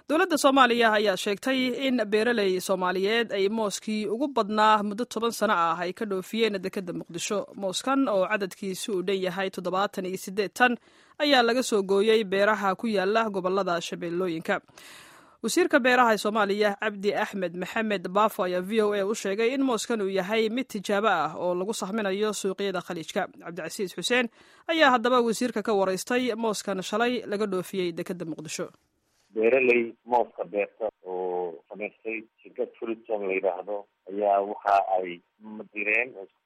dowladda soomaaliya ayaa sheegtay in beeraley soomaaliyeed ay mooskii ugu badnaa muddo toban sano ah ay ka dhoofiyeen dekedda muqdisho mooskan oo cadadkiisu uu dhan yahay toddobaatan iyo siddeed tan ayaa laga soo gooyey beeraha ku yaala gobolada shabeellooyinka wasiirka beeraha ee soomaaliya cabdi axmed maxamed baafo ayaa v o a u sheegay in mooskan uu yahay mid tijaabo ah oo lagu sahminayo suuqyada khaliijka cabdicasiis xuseen ayaa haddaba wasiirka ka waraystay mooskan shalay laga dhoofiyey dekedda muqdisho beeraley mooska beerta oo samaystay shirkad fruitson la yidhaahdo ayaa waxa ay direen oo